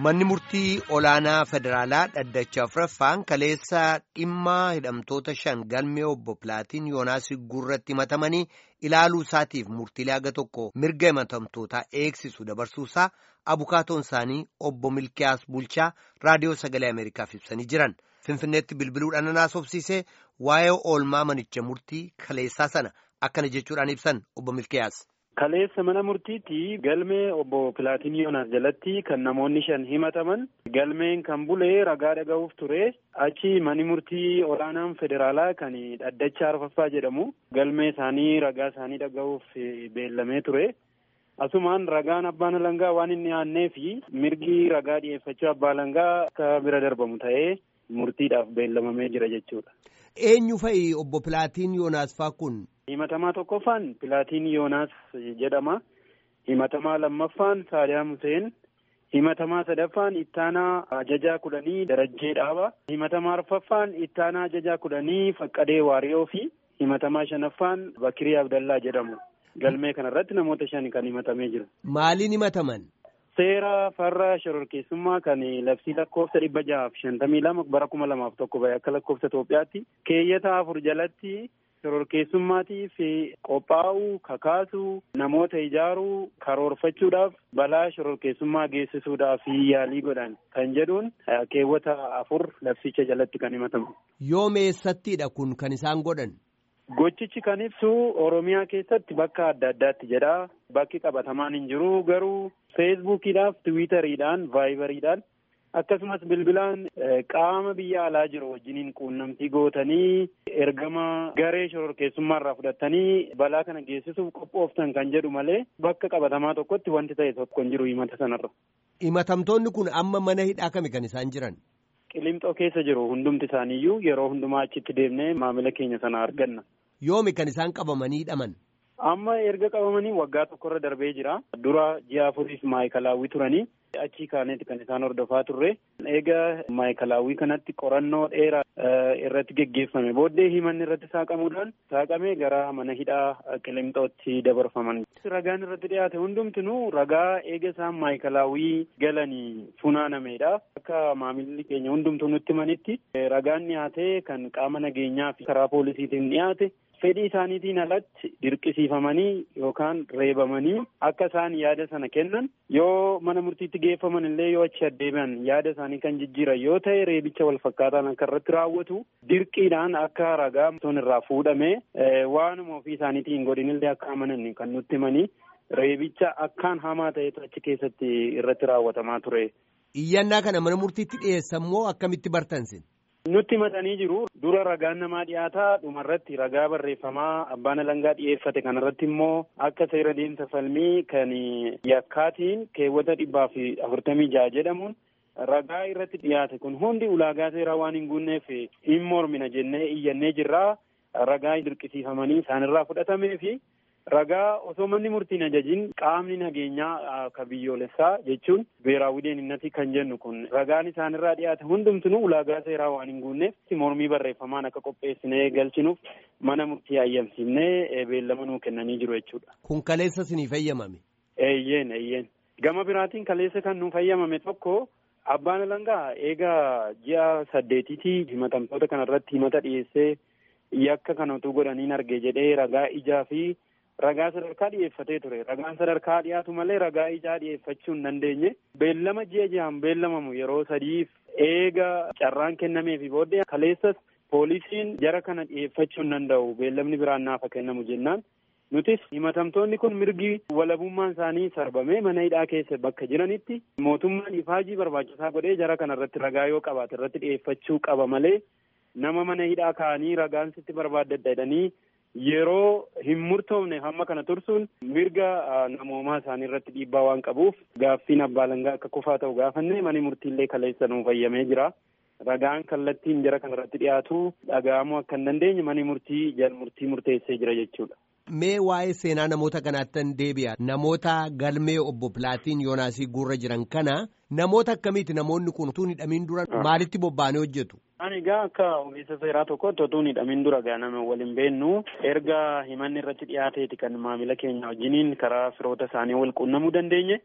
Manni murtii olaanaa federaalaa dhaddacha afuraffaan kaleessa dhimma hidhamtoota shan galmee obbo Pilaatiin Yoonaas gurratti himatamanii ilaaluu isaatiif murtiilee haga tokko mirga himatamtootaa eegsisu dabarsuusaa abukaatoon isaanii obbo Milkiyaas Bulchaa raadiyoo sagalee Ameerikaaf ibsanii jiran. Finfinneetti bilbiluudhaan naasofsiisee waa'ee oolmaa manicha murtii kaleessaa sana akkana jechuudhaan ibsan obbo Milkiyaas. Kaleessa mana murtiitti galmee obbo Pilaatiin Yoonaas jalatti kan namoonni shan himataman galmeen kan bulee ragaa dhaga'uuf ture achi mani murtii olaanaan federaalaa kan dhaddacha arfaffaa jedhamu galmee isaanii ragaa isaanii dhaga'uuf beellamee ture. Asumaan ragaan abbaan alangaa waan inni aannee fi mirgi ragaa dhiyeeffachuu abbaa alangaa akka bira darbamu ta'ee murtiidhaaf beellamamee jira jechuudha. Eenyu fa'i obbo Pilaatiin Yoonaas faa kun? Himatamaa tokkoffaan Pilaatiin Yoonaas jedhama. Himatamaa lammaffaan Saadaam Huseen. Himatamaa sadaffaan Ittaanaa Ajajaa kudhanii Darajjee Dhaaba. Himatamaa arfaffaan Ittaanaa Ajajaa kudhanii Faqqadee Waariyoo fi himatamaa shanaffaan Bakirii Abdallaa jedhamu. Galmee kanarratti namoota shan kan himatamee jiru. Maaliin himataman? Seera farra shororkeessummaa kan labsii lakkoofsa dhibba jahaaf shantamii lama bara kuma lamaaf tokko bahe akka lakkoofsa Itoophiyaatti keeyyata afur jalatti shororkeessummaatiif qophaa'uu kakaasuu namoota ijaaruu karoorfachuudhaaf balaa shororkeessummaa geessisuudhaaf yaalii godhan kan jedhuun keewwata afur labsicha jalatti kan himatamu. Yoo meessattiidha kun kan isaan godhan? Gochichi kan ibsu Oromiyaa keessatti bakka adda addaatti jedha. Bakki qabatamaan hin jiru garuu feesbuukiidhaaf, tiwiitariidhaan, vaayibariidhaan akkasumas bilbilaan qaama biyya alaa jiru wajjiniin quunnamtii gootanii ergama garee shororkeessummaa irraa fudhatanii balaa kana geessisuuf qophooftan kan jedhu malee bakka qabatamaa tokkotti wanti ta'e tokko hin jiru himata sanarra. Himatamtoonni kun amma mana hidhaa kami kan isaan jiran? Qilimxoo keessa jiru hundumti isaaniiyyuu yeroo hundumaa achitti deemnee maamila keenya sana arganna. Yoomi kan isaan qabamanii hidhaman? Amma erga qabamanii waggaa tokkorra darbee jira. Dura ji'a afuriif maayikalaawwii turanii achii kaaneeti kan isaan hordofaa turre. Eega maayikalaawwii kanatti qorannoo dheeraa irratti geggeeffame booddee himanni irratti saaqamuudhaan saaqamee gara mana hidhaa qilimxootti dabarfaman. Ragaan irratti dhiyaate hundumtinuu ragaa eega isaan maayikalaawwii galanii funaanamedha. Akka maamilli keenya hundumtuu nutti himanitti ragaan dhiyaate kan qaama nageenyaa fi karaa poolisiitiin dhiyaate. fedhii isaaniitiin alatti dirqisiifamanii yookaan reebamanii akka isaan yaada sana kennan yoo mana murtiitti geeffaman illee yoo achi addeebi'an yaada isaanii kan jijjiiran yoo ta'e reebicha wal fakkaataan akka irratti raawwatu dirqiidhaan akka ragaa sun irraa fuudhame waanuma ofii isaaniitiin godhinillee akka amanan kan nutti himanii reebicha akkaan hamaa ta'etu achi keessatti irratti raawwatamaa ture. Iyyannaa kana mana murtiitti dhiyeessan moo akkamitti bartansin? Nutti himatanii jiru. Dura ragaan namaa dhiyaataa dhumarratti ragaa barreeffamaa abbaan alangaa dhiyeeffate kanarratti immoo akka seera deemsa falmii kan yakkaatiin keewwata dhibbaa fi afurtamii jaha jedhamuun ragaa irratti dhiyaate kun hundi ulaagaa seeraa waan hin guunneef hin mormina jennee iyyannee jirraa ragaa dirqisiifamanii isaanirraa fudhatamee fi ragaa osoo manni murtiin ajajiin qaamni nageenyaa ka biyyoolessaa jechuun beeraawwi deeninnatii kan jennu kun ragaan isaanirraa dhiyaate hundumtinuu ulaagaa seeraa waan hin guunneef mormii barreeffamaan akka qopheessinee galchinuuf mana murtii ayyamsiifnee beellama nuu kennanii jiru jechuudha. Kun kaleessa sinii fayyamame? Eeyyeen eeyyeen. Gama biraatiin kaleessa kan nu fayyamame tokko abbaan alangaa eegaa ji'a saddeetitii himatamtoota kanarratti himata dhiyeessee yakka kana utuu godhaniin arge jedhee ragaa ijaa fi ragaa sadarkaa dhiyeeffatee ture ragaan sadarkaa dhiyaatu malee ragaa ijaa dhiyeeffachuu hin dandeenye beellama ji'a ji'aan beellamamu yeroo sadiif eega carraan kennameefi booddee kaleessas poolisiin jara kana dhiyeeffachuu hin danda'u beellamni biraan naafa kennamu jennaan nutis himatamtoonni kun mirgi walabummaan isaanii sarbamee mana hidhaa keessa bakka jiranitti mootummaan ifaajii barbaachisaa godhee jara kana irratti ragaa yoo qabaate irratti dhiyeeffachuu qaba malee nama mana hidhaa kaa'anii ragaan sitti barbaadadha jedhanii yeroo hin murtoofne hamma kana tursuun mirga namoomaa isaanii irratti dhiibbaa waan qabuuf gaaffiin abbaa alangaa akka kufaa ta'u gaafanne mani murtiillee kaleessa nuu fayyamee jira. Ragaan kallattiin jara kana irratti dhiyaatu dhaga'amuu akka hin dandeenye mani murtii jal murtii murteessee jira jechuudha. Mee waa'ee seenaa namoota kanaattan deebi'a. Namoota galmee obbo Pilaatiin Yoonaasii guurra jiran kana namoota akkamiiti namoonni kun utuu hidhamiin dura maalitti bobba'anii hojjetu? Ani egaa akka ogeessa seeraa tokkotti utuu hidhamiin dura gaaname waliin beennu erga himanni irratti dhiyaateeti kan maamila keenya wajjiniin karaa firoota isaanii wal quunnamuu dandeenye.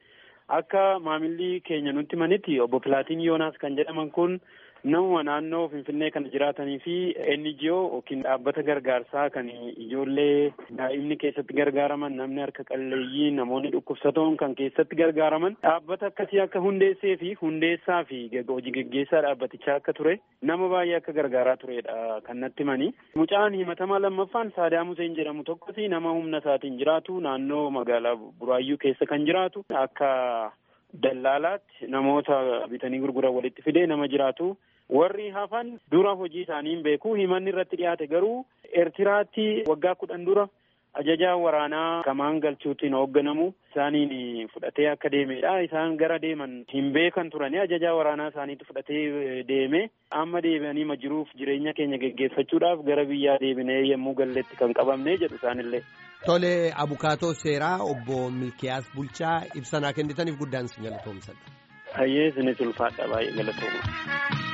akka maamilli keenya nutti manitti obbo Pilaatiin Yoonaas kan jedhaman kun nama naannoo Finfinnee kana jiraatanii fi NGO yookiin dhaabbata gargaarsaa kan ijoollee daa'imni keessatti gargaaraman namni harka qalleeyyii namoonni dhukkubsatoon kan keessatti gargaaraman dhaabbata akkasii akka hundeessee fi hundeessaa fi hojii geggeessaa dhaabbatichaa akka ture nama baay'ee akka gargaaraa turedha kan natti himani. Mucaan himatamaa lammaffaan Saadaam Huseen jedhamu tokkos nama humna isaatiin jiraatu naannoo magaalaa Buraayyuu keessa kan jiraatu akka dallaalaatti namoota bitanii gurguran walitti fidee nama jiraatu. warri hafan dura hojii isaanii hin beeku himanni irratti dhiyaate garuu eertiraatti waggaa kudhan dura ajajaa waraanaa kamaan galchuutiin hoogganamu isaaniin fudhatee akka deemedha isaan gara deeman hin beekan turani ajajaa waraanaa isaaniitu fudhatee deeme amma deebi'anii jiruuf jireenya keenya geggeeffachuudhaaf gara biyyaa deebinee yommuu galletti kan qabamne jedhu isaanillee. Tole abukaatoo seeraa obbo Milkiyaas Bulchaa ibsanaa kennitaniif guddaan si galatoomsadha. Hayyee isinis ulfaadha baay'ee galatooma.